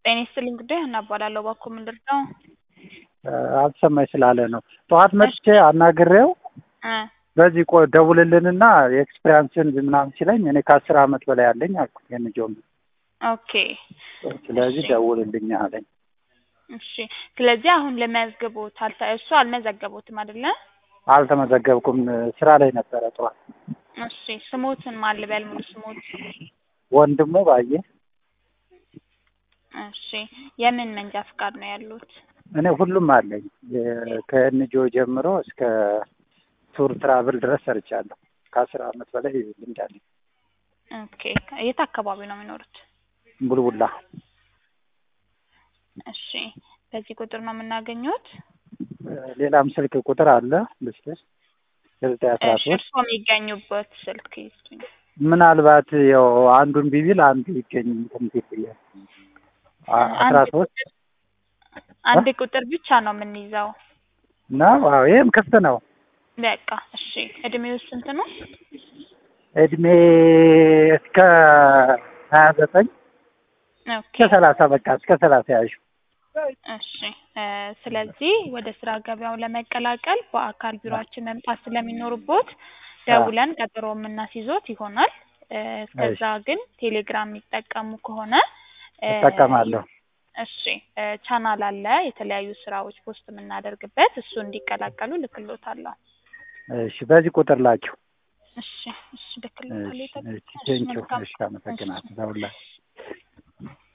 ጤና ይስጥልኝ ጉዳይ ሀና እባላለሁ። እባክዎ ምንድን ነው? አልሰማኝ ስላለ ነው። ጠዋት መጥቼ አናግሬው እ በዚህ ቆይ ደውልልንና የኤክስፔሪያንስን ምናምን ሲለኝ እኔ ከአስር አመት በላይ አለኝ አልኩ የንጆም ኦኬ ስለዚህ ደውልልኝ አለኝ። እሺ። ስለዚህ አሁን ለመዝግቦት አልተ እሱ አልመዘገቦትም አይደለ? አልተመዘገብኩም ስራ ላይ ነበረ ጠዋት። እሺ። ስሞትን ማን ልበል? ሙሉ ስሞት? ወንድሙ ባየ እሺ። የምን መንጃ ፍቃድ ነው ያሉት? እኔ ሁሉም አለኝ የ- ከኤንጂኦ ጀምሮ እስከ ቱር ትራቭል ድረስ ሰርቻለሁ። ከአስር አመት በላይ ልምድ አለኝ። ኦኬ። የት አካባቢ ነው የሚኖሩት? ቡልቡላ እሺ። በዚህ ቁጥር ነው የምናገኘት? ሌላም ስልክ ቁጥር አለ ልስጥሽ ዘጠኝ አስራ እሺ። ሶስት እርስዎ የሚገኙበት ስልክ ይስጡኝ። ምናልባት ያው አንዱን ቢቢል አንዱ ይገኝ እንትን ብዬ አስራ አንድ ሶስት ቁጥር- አንድ ቁጥር ብቻ ነው የምንይዘው። ነው። አዎ ይህም ክፍት ነው። በቃ እሺ። እድሜው ስንት ነው? እድሜ እስከ ሀያ ዘጠኝ ኦኬ እስከ ሰላሳ በቃ እስከ ሰላሳ ያዥ እሺ እ ስለዚህ ወደ ስራ ገበያው ለመቀላቀል በአካል ቢሮአችን መምጣት ስለሚኖርቦት ደውለን ቀጠሮ የምናስይዞት ይሆናል። እ እስከዛ ግን ቴሌግራም የሚጠቀሙ ከሆነ እ እጠቀማለሁ። እሺ እ ቻናል አለ የተለያዩ ስራዎች ፖስት የምናደርግበት እሱ እንዲቀላቀሉ ልክሎታለሁ። እሺ በዚህ ቁጥር ላኪው። እሺ እሺ ልክሎታለሁ። እሺ ይጠቅማል። እሺ እሺ ቴንኪው። መልካም እሺ አመሰግናለሁ። ለሁላ